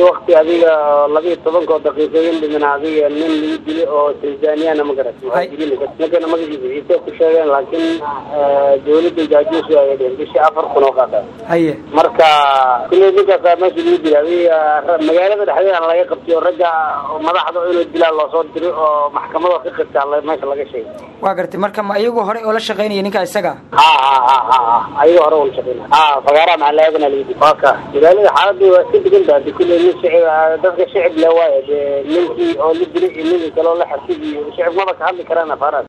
wakti adiga labiiyo tobankoo daqiiqooyin dhimin adiga nin lagu dili oo tanzaniana ma garat ninkana magaciisa ciise ku sheegeen laakiin dawladda jaajuus ay dheen bishii afar kun oo qaada haye marka kulley ninkaasa meesha lagu dila adiga magaalada dhexdeeda laga qabtay oo ragga madaxda inuu dilaa loosoo diri oo maxkamado ka qirtaa meesha laga sheegay waa gartay marka ma iyagu horey oo la shaqaynaya ninka isaga ha ha ha ha ha ayaga hore ula shaqeynaya ha fagaaraha macalaagana lagu dil waka magaalada xaaladii waa iska degan tahay kulley nin shicib dadka shicib le waayo dee ninkii oo la dilay iyo ninkii kale oo la xasib iyo shicib maba ka hadli karaan afaaraas